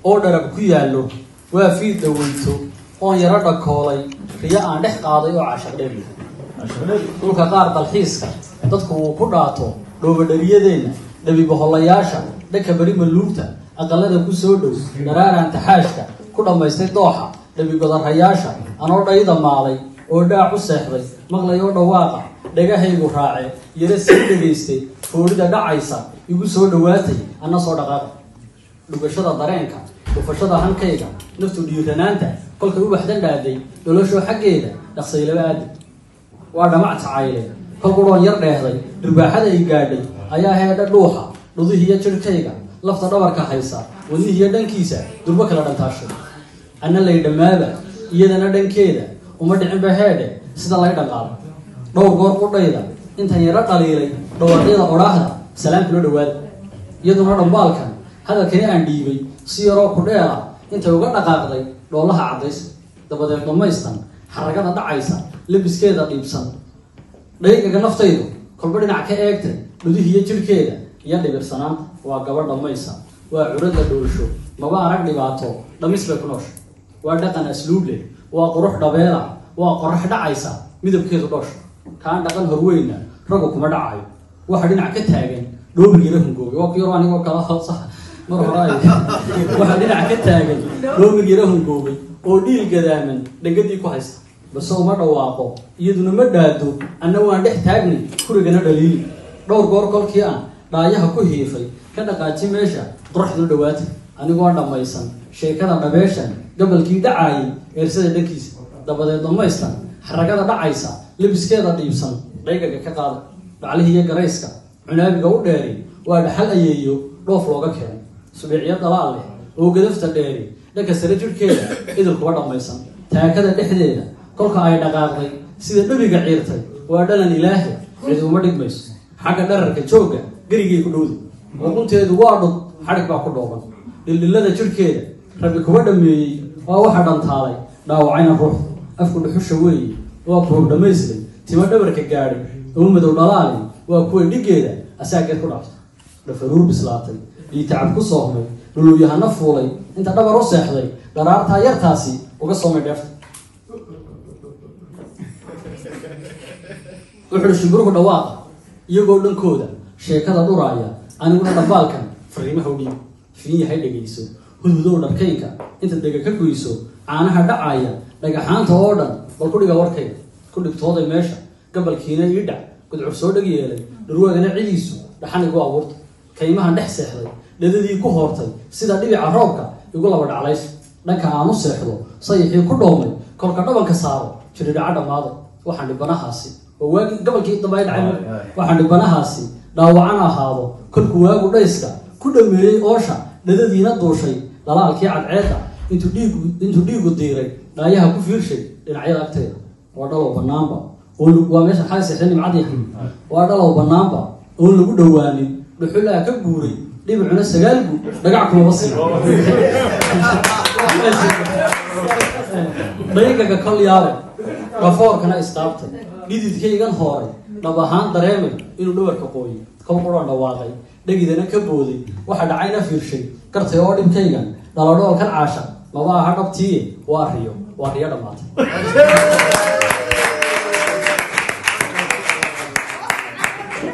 oo dharab ku yaallo waa fiid dhaweyto oon yaro dhakoolay riyo aan dhex qaaday oo cashardhebi dhulka qaar dalxiiska dadku uu ku dhaato dhoobadhariyadeenna dhabibahollayaasha dhanka beri maluugta aqalada ku soo dhow dharaaraan taxaashka ku dhammaystay dooxa dhabigodarayaasha anoo dhayda maalay oo dhaac u seexday maqlay oo dhawaaqa dhagahaygu raace yaro sii dhegaystay foorida dhacaysa igu soo dhowaatay anna soo dhaqaaqa dhugashada dareenka dhufashada hankayga naftu dhiiranaanta kolkay u waxdan dhaaday dholashoo xaggeeda dhaqsaylaba aadi waa dhamac tacayle kol qudhoon yar dheehday dhirbaaxada ay gaadhay ayaa heedha dhuuxa dhudihiiyo jirhkayga lafta dhabarka haysa wadnihiiyo dhankiisa durbo kala dhantaashay anna lay dhammaaba iyadana dhankeeda uma dhicinba heedhe sida lay dhaqaalo dhowr goor qudhayda intan yaro dhaliilay dhawaaqyada odhaahda salaam kula dhawaada iyaduna dhambaalkan hadalkani aan dhiibay si yaroo ku dheera intay uga dhaqaaqday dhoolaha caddaysa dabadeed dhammaystan xaragada dhacaysa labiskeeda dhiibsan dhaygaga naftaydu kolba dhinac ka eegtay dhudihiiyo jirhkeeda iyo dhibirsanaanta waa gabadh dhammaysa waa curadda dhoolsho maba arag dhibaato dhamis bay ku noosha waa dhaqan asluub leh waa qurux dhabeela waa qorax dhacaysa midabkeedu dhoosha kaan dhaqan horweyna raggu kuma dhacayo waxa dhinac ka taagan dhoobigiila hungoobay waa ku yaro anigoo kala hoosa mar hore ay waxa dhinac ka taagan dhoobigiila hungoobay oo dhiil gadaaman dhangadii ku haysta base uma dhawaaqo iyaduna ma dhaado anna waan dhex taagnay kurigana dhaliili dhowr goor kolkii aan dhaayaha ku hiifay ka dhaqaaji meesha qoraxdu dhawaatay anigoo dhammaysan sheekada dhabeeshan gabalkii dhacaayay eersada dhankiisa dabadeed dhammaystan xaragada dhacaysa labiskeeda dhiibsan dhaygaga ka qaada dhaclihiiyo garayska cunaabiga u dheeri waa dhaxal ayeeyo dhoof looga keenay subeecyo dalaal leh oo gadafta dheeri dhanka sare jirhkeeda idil kuba dhammaysan taakada dhexdeeda kolka ay dhaqaaqday sida dhabiga ciirtay waa dhalan ilaahi cidi uma dhigmayso xagga dhararka joogga gerigay ku dhowday uqunteedu waa dhud xadhig baa ku dhooban dhildhillada jirhkeeda rabbi kuba dhammeeyey waa waxa dhantaalay dhaawacayna ruux afku dhuxusha weeye waa kuwa dhammaystay timo dhabarka gaadhay oo madow dhalaali waa kuwa dhiggeeda asaageed ku dhaftay dhafaruur bislaatay iyo tacab ku soomay dhuluwyahana fuulay inta dhabar u seexday dharaartaa yartaasi uga soomay dheefta wuxuuhi shimbiruhu dhawaaqa iyagoo dhankooda sheekada dhuraaya aniguna dhambaalkan fariimaha u dhiib fiin yahay dhegayso hudhudow dharkaynka inta dega ka goyso caanaha dhacaaya dhagaxaanta oo dhan bal ku dhiga warkayga ku dhigtooday meesha gabalkiina ii dhac gudcur soo dheg yeelay dhurwaagana cidiisu dhaxan igu abuurtay kaymahan dhex seexday dhadadii ku hoortay sida dhibica roobka igu laba dhaclays dhanka aan u seexdo sayixii ku dhoomay kolka dhabanka saaro jiridhaca dhammaaday waxaan dhibanahaasi oo waagi gabalkii dambay dhacay waxaan dhibanahaasi dhaawacan ahaado kolku waagu dhayska ku dhameeyey oosha dhadadiina duushay dhalaalkii cadceedda intuu dhiigu intuu dhiigu diiray dhaayaha ku fiirshay dhinacyada agteeda waa dhalow banaanba oo waa meesha xaali seexday nimcadii waa dhalow banaanba oon lagu dhowaanin dhuxulaa ka guuray dhibicuna sagaalgu dhagac kumaba sii dhaygaga kol yaabay dhafoorkana istaabtay dhididkaygan hooray dhab ahaan dareemay inuu dhawarka qooyay kol quran dhawaaqay dhegidana ka booday waxa dhacayna fiirshay gartay oo dhibkaygan dhaladhoolkan caasha maba aha dhabtiiye waa riyo waa riyo dhammaatay